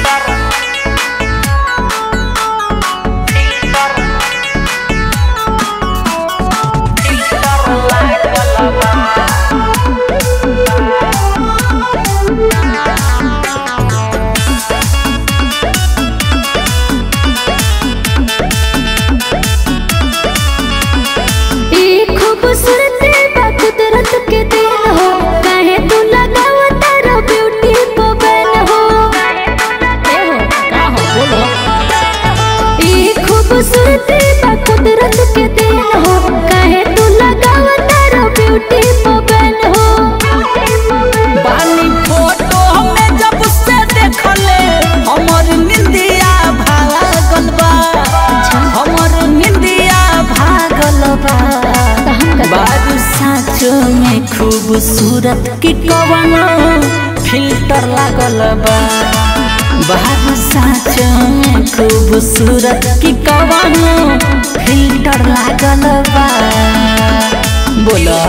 ई खूबसूरती बा कुदरत के देन हो काहे तू लगावा तारा ब्यूटी को बैन हो ई खूबसूरती बा कुदरत के देन हो काहे तू लगावा तारा ब्यूटी को बैन हो बानी फोटो में जब से देखले हमर निंदिया भागल बा हमर निंदिया भागल बा बारू साँचो में खूबसूरत की कवन फिल्टर लागल बा बारू साँचो में खूबसूरत की कवन फिल्टर लागल बा बोला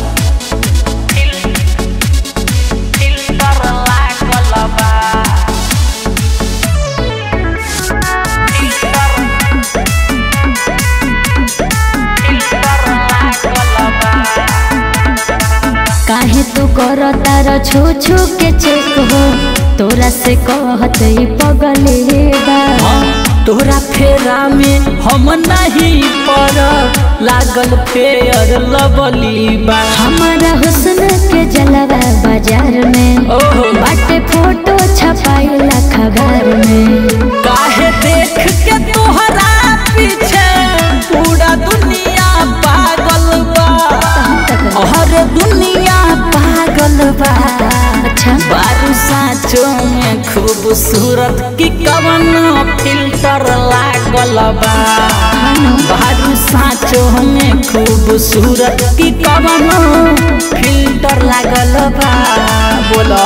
काहे तू कर तारा छू छू के चेक हो तोरा से कहत ई पगले बा तोरा फेरा में हम नहीं पर लागल फेयर लवली बा हमारा हुस्न के जलवा बाजार में ओहो बाटे फोटो छपाइला खबर में काहे देख के तोहरा पीछे पूरा दुनिया पागल बा हर दुनिया पागल बा अच्छा बारू साँचो में खूबसूरत की कवन फिल्टर लागल बा बारू साँचो में खूबसूरत की कवन फिल्टर लागल बा बोला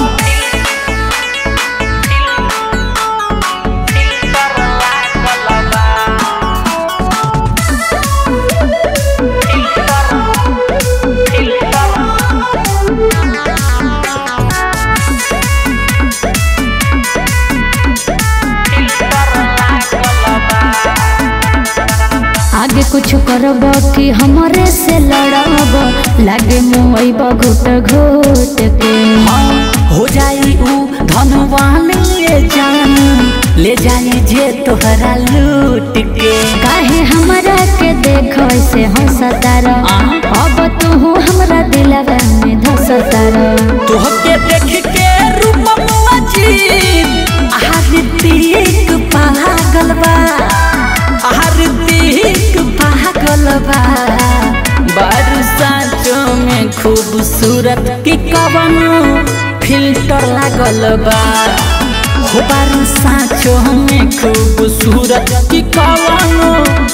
आगे कुछ करब कि हमरे से लड़ब लागे मुहैब घुट घुट के हो जाई ऊ धनवान ले जान ले जाई जे तोहरा लूट के काहे हमरा के देख से हंसतार अब तू हमरा दिलवा में धसतार तोहके देख के रूपम अजीब आरतीक पागल बा आरतीक पागल बा बारू साँचो में खूबसूरत की कवन फिल्टर लागल बा हो बारू साँचो में खूबसूरत की कवन